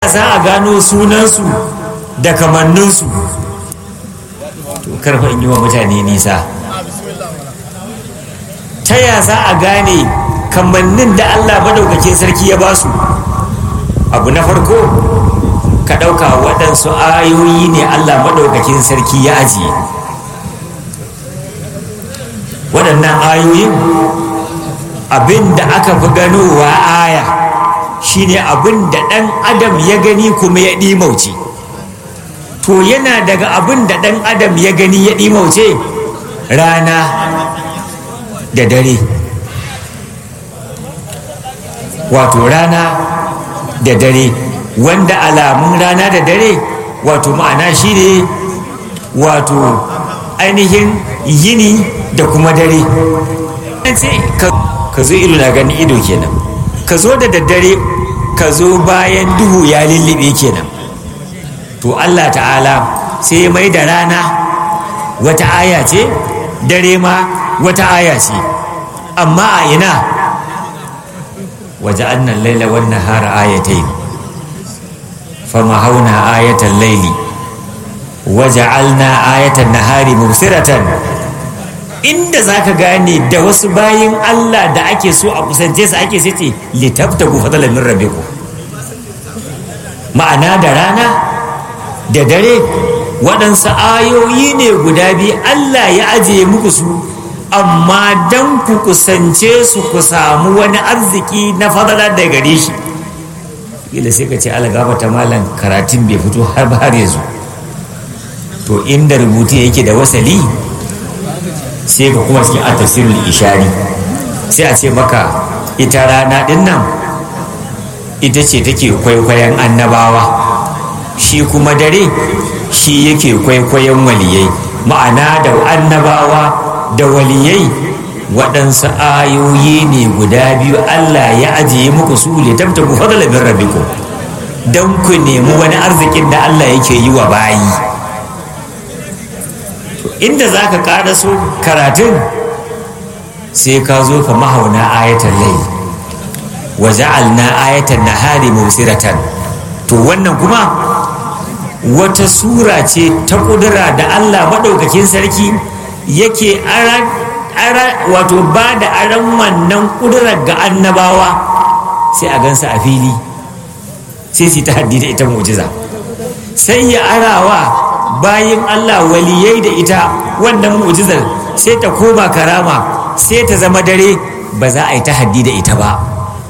za a gano sunansu da kamanninsu to karfa in yi wa mutane nisa ta ya za a gane kamannin da allah madaukakin sarki ya basu abu na farko ka ɗauka waɗansu ayoyi ne allah maɗaukakin sarki ya ajiye waɗannan ayoyin abin da aka fi ganowa aya shine abin da ɗan adam ya gani kuma ya ɗimauce to yana daga abin da ɗan adam ya gani ya ɗimauce rana da dare wato rana da dare wanda alamun rana da dare wato ma'ana shine wato ainihin yini da kuma dare ka zo ido na gani ido kenan ka zo da daddare ka zo bayan duhu ya lullube kenan to allah ta'ala sai mai da rana wata aya ce dare ma wata aya ce amma a ina waje annan laila wannan hara ayatai fama hauna ayatan laili waje alna ayatan nahari mubsiratan inda za ka gane da wasu bayin Allah da ake so a kusance su ake sace litabta ku fadala min rabbiku ma'ana da rana da dare waɗansu ayoyi ne guda biyu Allah ya ajiye muku su amma dan ku kusance su ku samu wani arziki na fadala da gare shi kila sai ka ce algaba ta malam karatun bai fito har ba har yanzu to inda rubutu yake da wasali sai ka kuma cikin a tafsirul ishari sai a ce maka ita rana din nan ita ce take kwaikwayon annabawa shi kuma dare shi yake kwaikwayon waliyai ma'ana da annabawa da waliyai waɗansu ayoyi ne guda biyu Allah ya ajiye muku su le tabta ku fadala min rabbikum don ku nemi wani arzikin da Allah yake yi wa bayi inda za ka ƙara so karatun sai ka zo ka mahauna ayatan lai wa ja'alna ayatan nahari mubsiratan to wannan kuma wata sura ce ta kudura da Allah maɗaukakin sarki yake ara wato ba da aran wannan kudurar ga annabawa sai a gansa a fili sai su ta haddi da ita mu'jiza sai ya arawa bayan Allah waliyai da ita wannan mu'jizar sai ta koma karama sai ta zama dare ba za a yi tahaddi da ita ba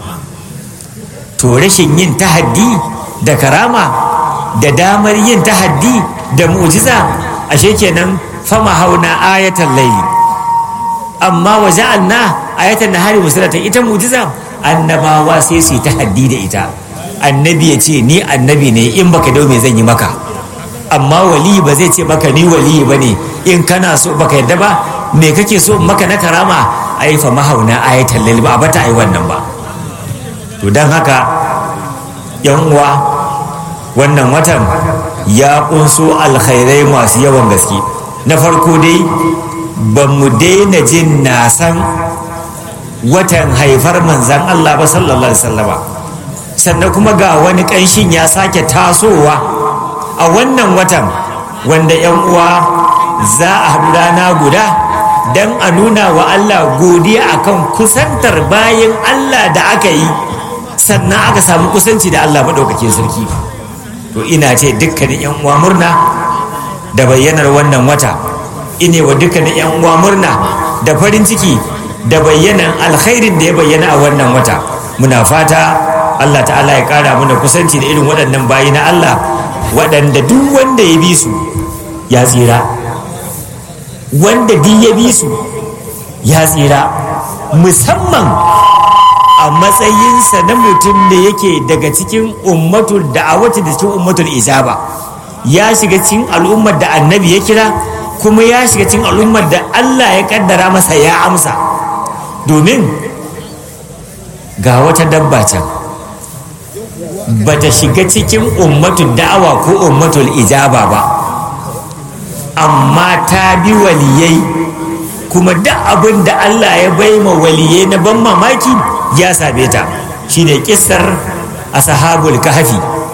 to rashin yin tahaddi da karama da damar yin tahaddi da mu'jiza ashe kenan fama hauna ayatan laili amma wa ja'alna ayatan nahari musulatan ita mu'jiza annabawa sai su yi tahaddi da ita annabi ya ce ni annabi ne in baka dau me zan yi maka amma wali ba zai ce maka ni wali ba ne in kana so baka yadda ba me kake so maka na karama ai fa mahauna ayatan lil ba bata ai wannan ba to dan haka yan uwa wannan watan ya kunso alkhairai masu yawan gaske na farko dai ba mu daina jin nasan watan haifar manzan Allah ba sallallahu alaihi wasallama sannan kuma ga wani ƙanshin ya sake tasowa a wannan watan wanda 'yan uwa za a haɗu rana guda don a nuna wa Allah godiya akan kusantar bayan Allah da aka yi sannan aka samu kusanci da Allah maɗaukakin sarki to ina ce dukkanin 'yan uwa murna da bayyanar wannan wata ine wa dukkanin 'yan uwa murna da farin ciki da bayyanan alkhairin da ya bayyana a wannan wata muna fata Allah ta'ala ya ƙara mana kusanci da irin waɗannan bayi na Allah waɗanda duk wanda ya bi su ya tsira wanda duk ya bi su ya tsira musamman a matsayinsa na mutum da yake daga cikin ummatul da'awati da cikin ummatul ijaba ya shiga cikin al'ummar da annabi ya kira kuma ya shiga cikin al'ummar da Allah ya kaddara masa ya amsa domin ga wata dabba can bata shiga cikin ummatul da'awa ko ummatul ijaba ba amma ta bi waliyai kuma duk abin da Allah ya bai ma waliyai na ban mamaki ya same ta shine kissar ashabul kahfi